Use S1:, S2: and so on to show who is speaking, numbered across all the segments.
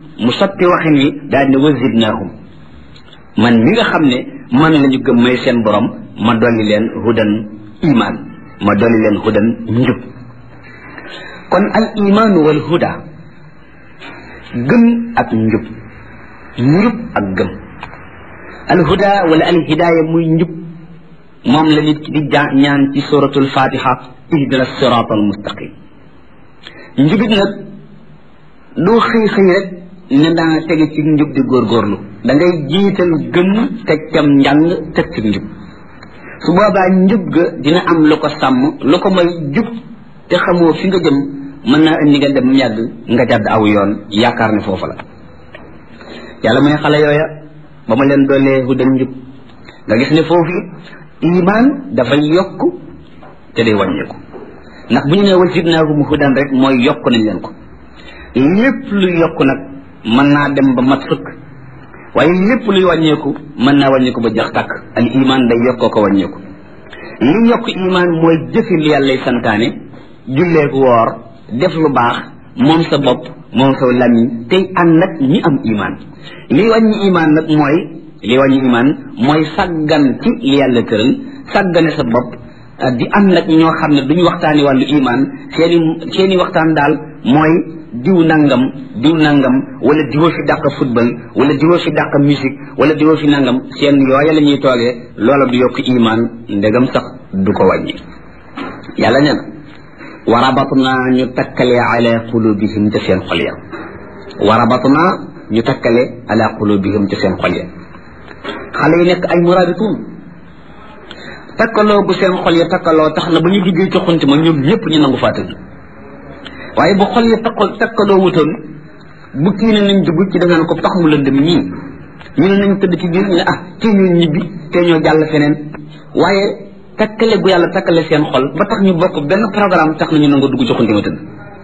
S1: mu soppi waxin wi daal ne wazidnaahum man mi nga xam ne man la ñu gëm may seen borom ma dolli leen hudan iman ma dolli leen hudan njub kon al imaanu wal huda gëm ak njub njub ak gëm al huda wala al hidaaya muy njub moom la nit ki di ñaan ci suratul fatiha ihdina sirat al mustaqim njubit nag doo xëy xëy rek ne daa tege ci njub di góorgóorlu da ngay jiital gëm teg cam njàng teg ci njub su boobaa njub ga dina am lu ko sàmm lu ko may jub te xamoo fi nga jëm mën naa indi nga dem yàgg nga jàdd aw yoon yaakaar ne foofu la yàlla mooy xale yooya ba ma leen doolee hudan njub nga gis ne foofu iman dafay yokk te day wàññeeku ndax bu ñu nee wazidnaahum hudan rek mooy yokk nañ leen ko lépp luy yokk nag mën naa dem ba mat sëkk waaye lépp luy wàññeeku mën naa wàññeeku ba jax tàkk al iman day yokkoo ko wàññeeku li yokk iman mooy jëfi li yàllay santaane julleeku woor def lu baax moom sa bopp moom sa lamiñ tey ànd nag ñi am iman li wàññi iman nag mooy li wàññi iman mooy sàggan ci li yàlla tëral sàggane sa bopp di am nag ñoo xam ne duñu waxtaani wàllu iman seeni seeni waxtaan daal mooy diw nangam diw nangam wala diwoo fi dàq football wala diwoo fi dàq musique wala diwoo fi nangam seen yooya la ñuy toogee loola du yokk iman ndegam sax du ko wàññi yàlla nee na wa rabatna ñu takkale ala qulubihim ca seen xol ya wa rabatna ñu takkale ala qulubihim ca seen xol ya xale yi nekk ay murabitun takkaloo bu seen xol ya takkaloo tax na ba ñu duggee ci xunti ma ñoom ñëpp ñu nangu faa tëdd waaye bu xol ya takkal takkaloo wutoon bu kii ne nañ dugg ci da nga ne ko tax mu lëndëm ñii ñu ne nañ tëdd ci biir ñu ne ah tee ñoo ñibbi tee ñoo jàll feneen waaye takkale gu yàlla takkale seen xol ba tax ñu bokk benn programme tax na ñu nangu dugg ci xunti ma tëdd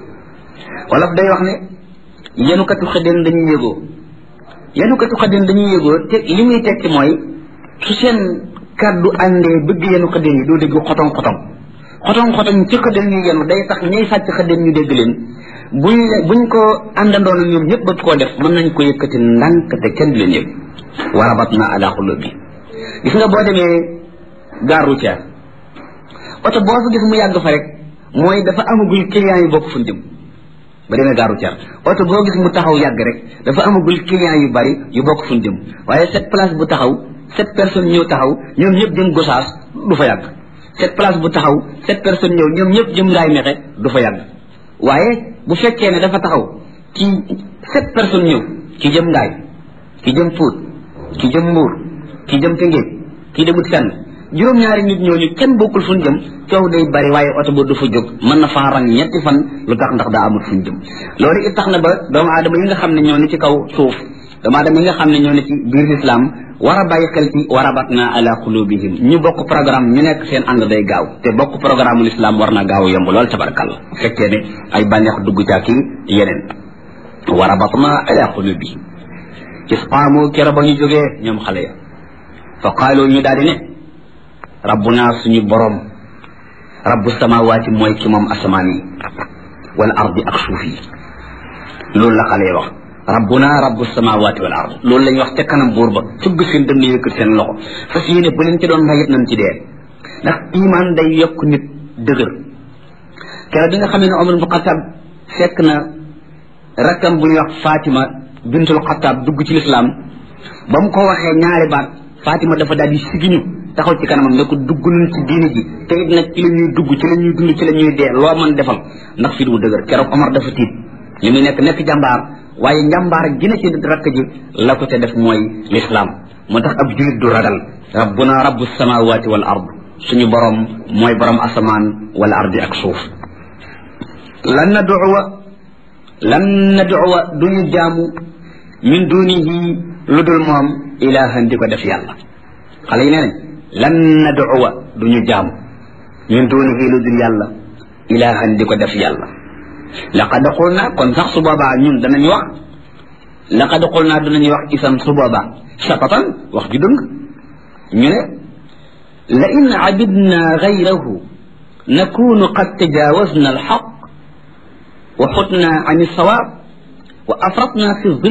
S1: wolof day wax ne yenukatu xëddeen dañuy yëgoo yenukatu xëddeen dañuy yëgoo te li muy tekki mooy su seen kàddu àndee bëgg yenu xëddeen yi doo dégg xotong xotong xotong xotong ci xëddeen ñu yenu day tax ñay sàcc xëddeen ñu dégg leen buñ buñ ko àndandoon ñoom ñëpp bëgg koo def mën nañ ko yëkkati ndànk te kenn du leen yëg warabat na ala xulub bi gis nga boo demee gare routière oto boo fa gis mu yàgg fa rek mooy dafa amagul client yu bokk fu jëm ba demee gare routière oto boo gis mu taxaw yàgg rek dafa amagul client yu bari yu bokk fu jëm waaye cette place bu taxaw sept personnes ñëw taxaw ñoom ñëpp jëm gosaas du fa yàgg cette place bu taxaw sept personnes ñëw ñoom ñëpp jëm ngaay mexe du fa yàgg waaye bu fekkee ne dafa taxaw ci sept personnes ñëw ki jëm ngaay ki jëm puut ki jëm mbuur ki jëm tëngéej ki demut fenn juróom-ñaari nit ñooñu kenn bokkul fu ñu jëm coow day bari waaye oto ba du fa jóg mën na faa rang ñetti fan lu tax ndax daa amul fu ñu jëm loolu it tax na ba doomu aadama yi nga xam ne ñoo ne ci kaw suuf doomu aadama yi nga xam ne ñoo ne ci biir lislaam war a bàyyi xel ci warabatna ala qulubihim ñu bokk programme ñu nekk seen ànd day gaaw te bokk programme l'islam war na gaaw yomb lool tabarakàllah bu fekkee ne ay bànneex dugg ca kii yeneen warabatna ala qulubihim isqaamu kera ba ñu jógee ñoom xale ya fa qaalu ñu daal di ne rabbuna suñu borom rabbu samawaati mooy ki moom asamaan yi wal ardi ak suuf yi loolu la xale ya wax rabbuna rabbu samawati wal ard loolu lañ wax ca kanam buur ba fugg seen dënn yëkkat seen loxo fas yéene bu leen ci doon rayit nañ ci dee ndax iman day yokk nit dëgër keroog bi nga xam ne Omar bu Xataab fekk na rakkam bu ñuy wax Fatima bintul Xataab dugg ci lislaam ba mu ko waxee ñaari baat Fatima dafa daal di sigiñu taxaw ci kanamam ne ko dugg nañ ci diine ji te it nag ci la ñuy dugg ci la ñuy dund ci la ñuy dee loo mën defal ndax fi du dëgër keroog Omar dafa tiit li muy nekk nekk jàmbaar waaye njàmbaar gi na ci rakk ji la ko te def mooy lislaam moo tax ab julit du ragal rabbuna rabbu samawati wal ard suñu borom mooy borom asamaan wal ardi ak suuf lan naduwa lan naduwa duñu jaamu min dunihi lu dul moom ilahan di ko def yàlla xale yi nee nañ lan naduwa duñu jaamu min dunihi lu dul yàlla ilahan di ko def yàlla laqad qulna kon sax su boobaa ñun danañ wax laqad qulna danañu wax isam su boobaa shatatan wax ju dëng ñu ne la in abidna gayrahu nakunu qad tajawazna alxaq wa xutna an alsawab wa afratna fi